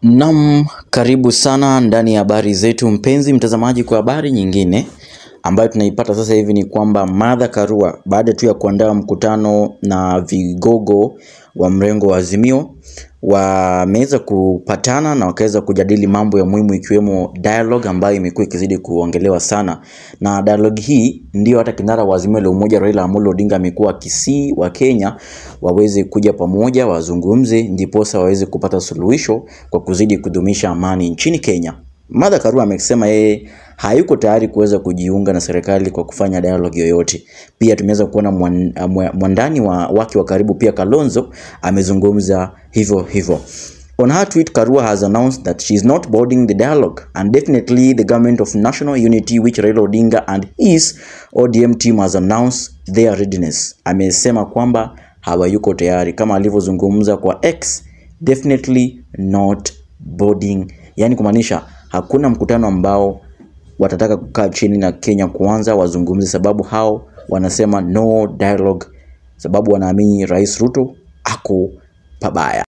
Naam, karibu sana ndani ya habari zetu mpenzi mtazamaji, kwa habari nyingine ambayo tunaipata sasa hivi ni kwamba Martha Karua baada tu ya kuandaa mkutano na vigogo wa mrengo wa Azimio wameweza kupatana na wakaweza kujadili mambo ya muhimu ikiwemo dialogue ambayo imekuwa ikizidi kuongelewa sana, na dialogue hii ndio hata kinara wa Azimio la Umoja Raila Amolo Odinga amekuwa akisii wa Kenya waweze kuja pamoja wazungumze, ndiposa waweze kupata suluhisho kwa kuzidi kudumisha amani nchini Kenya. Martha Karua amesema yeye hayuko tayari kuweza kujiunga na serikali kwa kufanya dialogue yoyote. Pia tumeweza kuona mwan- mwa- mwandani wa wake wa karibu pia Kalonzo amezungumza hivyo hivyo. On her tweet, Karua has announced that she is not boarding the dialogue and definitely the government of national unity which Raila Odinga and his ODM team has announced their readiness. Amesema kwamba hawayuko tayari kama alivyozungumza kwa X, definitely not boarding, yani kumaanisha hakuna mkutano ambao watataka kukaa chini na Kenya kuanza wazungumze, sababu hao wanasema no dialogue, sababu wanaamini Rais Ruto ako pabaya.